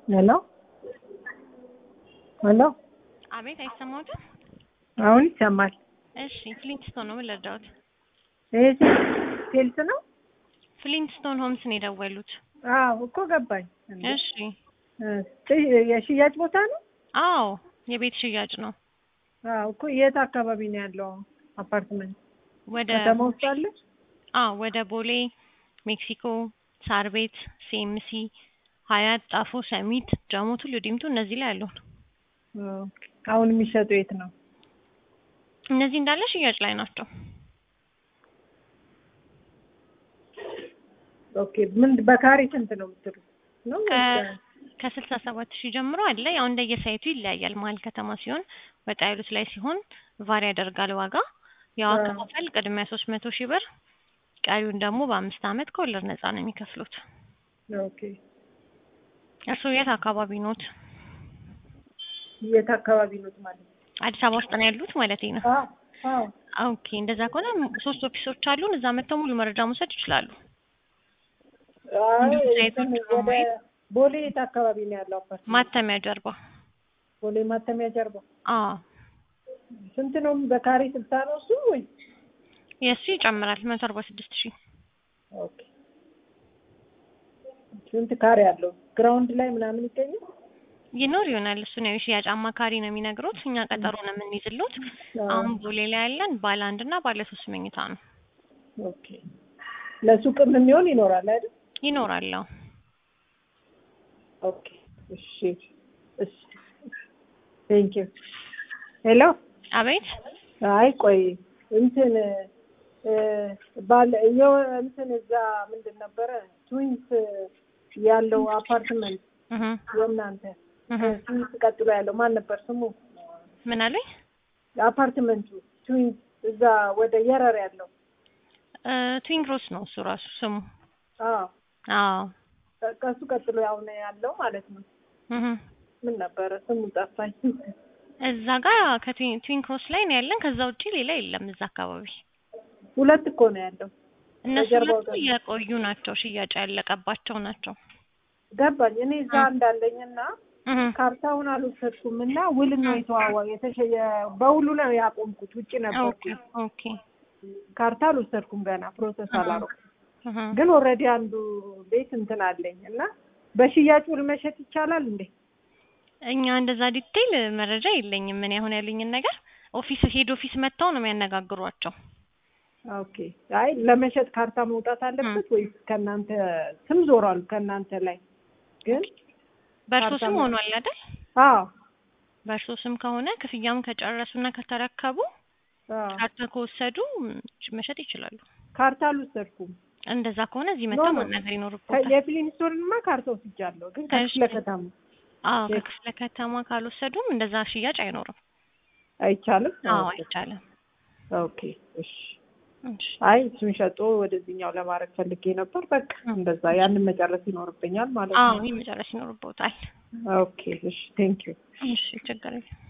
ሄሎ ሄሎ፣ አቤት፣ አይሰማዎትም? አሁን ይሰማል። እሺ፣ ፍሊንትስቶን ነው ምን ልርዳዎት? ይሄ ሴልስ ነው? ፍሊንትስቶን ሆምስ ነው የደወሉት። አዎ እኮ ገባኝ። እሺ፣ እ የሽያጭ ቦታ ነው? አዎ የቤት ሽያጭ ነው። አዎ እኮ የት አካባቢ ነው ያለው አፓርትመንት? ወደ ከተማ ውስጥ አለ? አዎ ወደ ቦሌ፣ ሜክሲኮ፣ ሳር ቤት፣ ሲኤምሲ፣ ሀያት፣ ጣፎ፣ ሰሚት፣ ጃሞ፣ ቱሉ ዲምቱ እነዚህ ላይ ያለው ነው። ኦኬ። አሁን የሚሸጡ የት ነው? እነዚህ እንዳለ ሽያጭ ላይ ናቸው። ኦኬ። ምን በካሬ ስንት ነው የምትሉት? ነው ከ- ከስልሳ ሰባት ሺህ ጀምሮ አለ። ያው እንደየሳይቱ ይለያያል። መሀል ከተማ ሲሆን ወጣ ያሉት ላይ ሲሆን ቫሪ ያደርጋል ዋጋ። ያው አዎ። አከፋፈል ቅድሚያ ሶስት መቶ ሺህ ብር ቀሪውን ደግሞ በአምስት አመት ከወለድ ነፃ ነው የሚከፍሉት። ኦኬ። እርስዎ የት አካባቢ ኖት? የት አካባቢ ነው ማለት ነው? አዲስ አበባ ውስጥ ነው ያሉት ማለት ነው? አዎ አዎ። ኦኬ እንደዛ ከሆነ ሶስት ኦፊሶች አሉን። እዛ መጥተው ሙሉ መረጃ መውሰድ ይችላሉ። አይ እንዲሁ ሳይቶች እንትን ነው ወደ ማየት? ቦሌ የት አካባቢ ነው ያለው አፓርትመንት? ማተሚያ ጀርባ። ቦሌ ማተሚያ ጀርባ። አዎ ስንት ነው በካሬ ስልሳ ነው እሱ ወይ? የእሱ ይጨምራል መቶ አርባ ስድስት ሺህ ኦኬ። ስንት ካሬ አለው? ግራውንድ ላይ ምናምን ይገኛል? ይኖር ይሆናል። እሱ ነው የሽያጭ አማካሪ ነው የሚነግሩት። እኛ ቀጠሮ ነው የምንይዝሉት። አሁን ቦሌ ላይ ያለን ባለ አንድ እና ባለ ሶስት መኝታ ነው ኦኬ። ለሱቅም የሚሆን ይኖራል አይደል? ይኖራል። አዎ ኦኬ። እሺ እሺ። ቴንክ ዩ። ሄሎ። አቤት አይ ቆይ እንትን እ ባለ የሆነ እንትን እዛ ምንድን ነበረ ትዊንስ ያለው አፓርትመንት እህ የእናንተ እህ ትዊንስ ቀጥሎ ያለው ማን ነበር ስሙ? ምን አለኝ አፓርትመንቱ ትዊንስ እዛ ወደ የረር ያለው እ ትዊን ክሮስ ነው እሱ ራሱ ስሙ። አዎ አዎ ከሱ ቀጥሎ ያው ነው ያለው ማለት ነው። እህ ምን ነበረ ስሙ ጠፋኝ። እዛ ጋር ከትዊን ትዊን ክሮስ ላይ ነው ያለን። ከዛ ውጪ ሌላ የለም እዛ አካባቢ። ሁለት እኮ ነው ያለው። እነሱ በጀርባው ሁለቱ ደግሞ- የቆዩ ናቸው፣ ሽያጭ ያለቀባቸው ናቸው። ገባኝ። እኔ እዛ እንዳለኝና እህ ካርታውን አልወሰድኩም እና ውል ነው የተዋዋ የተሸየ በውሉ ነው ያቆምኩት። ውጭ ኦኬ ነበርኩ። ኦኬ ካርታ አልወሰድኩም ገና ፕሮሰስ አሃ። አላረኩም። እህ ግን ኦልሬዲ አንዱ ቤት እንትን አለኝ እና በሽያጭ ውል መሸጥ ይቻላል እንዴ? እኛ እንደዛ ዲቴይል መረጃ የለኝም። ምን አሁን ያሉኝን ነገር ኦፊስ ሄድ ኦፊስ መጥተው ነው የሚያነጋግሯቸው። ኦኬ። አይ ለመሸጥ ካርታ መውጣት አለበት ወይስ ከእናንተ ስም ዞሯል? ከእናንተ ላይ ግን በእርሶ ካርታ ስም መ- ሆኗል አይደል? አዎ በእርሶ ስም ከሆነ ክፍያም ከጨረሱና ከተረከቡ አዎ። ካርታ ከወሰዱ ም- መሸጥ ይችላሉ። ካርታ አልወሰድኩም። እንደዛ ከሆነ እዚህ ኖ፣ መጥተው ኖ። ማናገር ይኖርቦታል። የፊሊንስቶንማ ካርታ ወስጃለሁ፣ ግን ከክፍለ እሺ። ከተማ አዎ የ- ከክፍለ ከተማ ካልወሰዱም እንደዛ ሽያጭ አይኖርም። አይቻልም። አዎ ኦኬ። አይቻልም። ኦኬ እሺ። እሺ አይ እሱን ሸጦ ወደዚህኛው ለማድረግ ፈልጌ ነበር። በቃ እንደዛ ያንን መጨረስ ይኖርብኛል ማለት አዎ ነው። ይህ መጨረስ ይኖርቦታል። ኦኬ እሺ። ቴንክ ዩ። እሺ ችግር የለም።